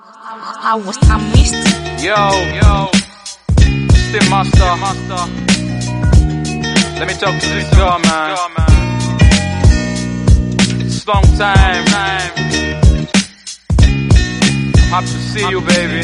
I was I missed. Yo, yo, Steve Master, Master. Let me talk to this girl, man. It's long time. I'm happy to see you, baby.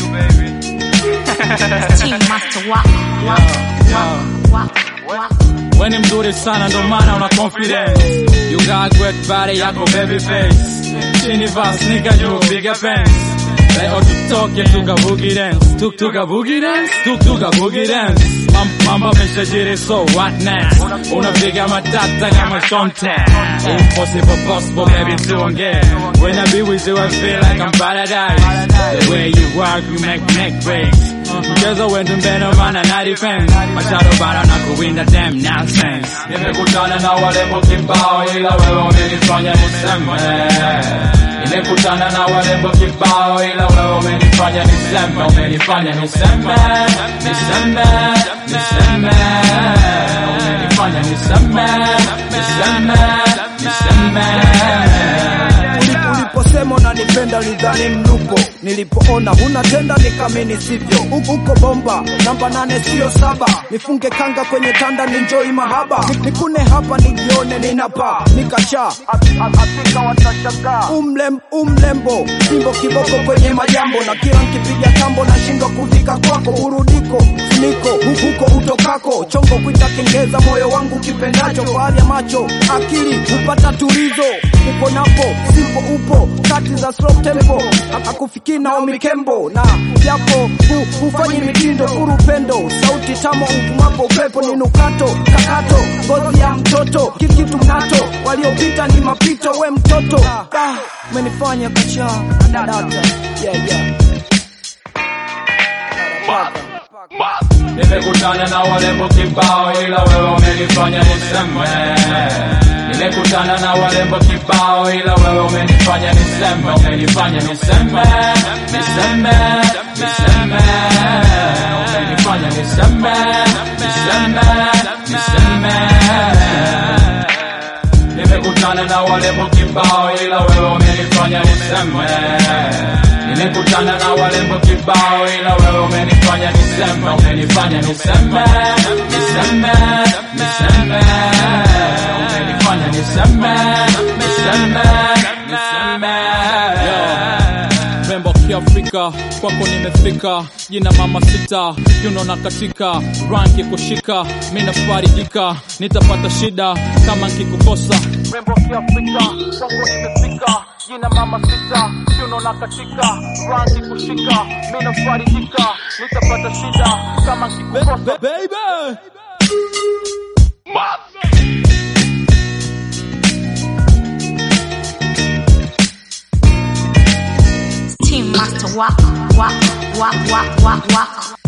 Team master walk, walk, walk, walk. We ni mzuri sana ndo maana una confidence You got great body yako baby face Chini va sneaker juu piga pants Leo tutoke tuka boogie dance Tuk tuka boogie dance Tuk tuka boogie dance Mam, Mamba meshajiri so what next Unapiga matata kama Shonte Impossible possible baby tuongee When I be with you I feel like I'm paradise The way you work you make make breaks Mchezo wetu mbeno mana na defense Machado bara na kuwinda damn nonsense Nimekutana na walembo kibao ila wewe umenifanya niseme Nimekutana na walembo kibao ila wewe umenifanya niseme Umenifanya niseme Niseme Niseme Umenifanya niseme Niseme Niseme Uliposema unanipenda lidhani mlupo, nilipoona huna tenda nikamini sivyo. Huku uko bomba namba nane sio saba, nifunge kanga kwenye tanda ninjoi mahaba, Ni- nikune hapa nijione ninapa nikachaa Afrika watashangaa. Umlem, umlembo simbo kiboko kwenye majambo, na kila nkipiga tambo nashindwa kufika kwako, burudiko funiko huku huko utokako, chongo kuita kengeza moyo wangu kipendacho, kwa hali ya macho akili hupata tulizo, upo napo sipo upo kati za slow tempo, akufikii nao mikembo na japo hu, hufanyi mitindo furu pendo, sauti tamo uvumapo upepo ni nukato kakato, ngozi ya mtoto kitu kitu mnato, waliopita ni mapito, we mtoto ah, umenifanya kacha dada yeah, yeah. Nimekutana na walembo kibao ila wewe umenifanya niseme Nimekutana na walembo kibao ila wewe umenifanya niseme Umenifanya niseme Niseme Niseme Umenifanya niseme Niseme Niseme Nimekutana na walembo kibao ila wewe umenifanya niseme Nimekutana na walembo kibao ila wewe umenifanya niseme Umenifanya niseme Niseme Niseme Umenifanya niseme Niseme Niseme Rembo kiafrika kwako nimefika jina mama sita yuno na katika rangi kushika mina farijika nitapata shida kama nkikukosa rembo kiafrika kwako nimefika jina mama sita yuno na katika rangi kushika mina farijika nitapata shida kama nkikukosa baby Team master walk, walk, walk, walk, walk, walk.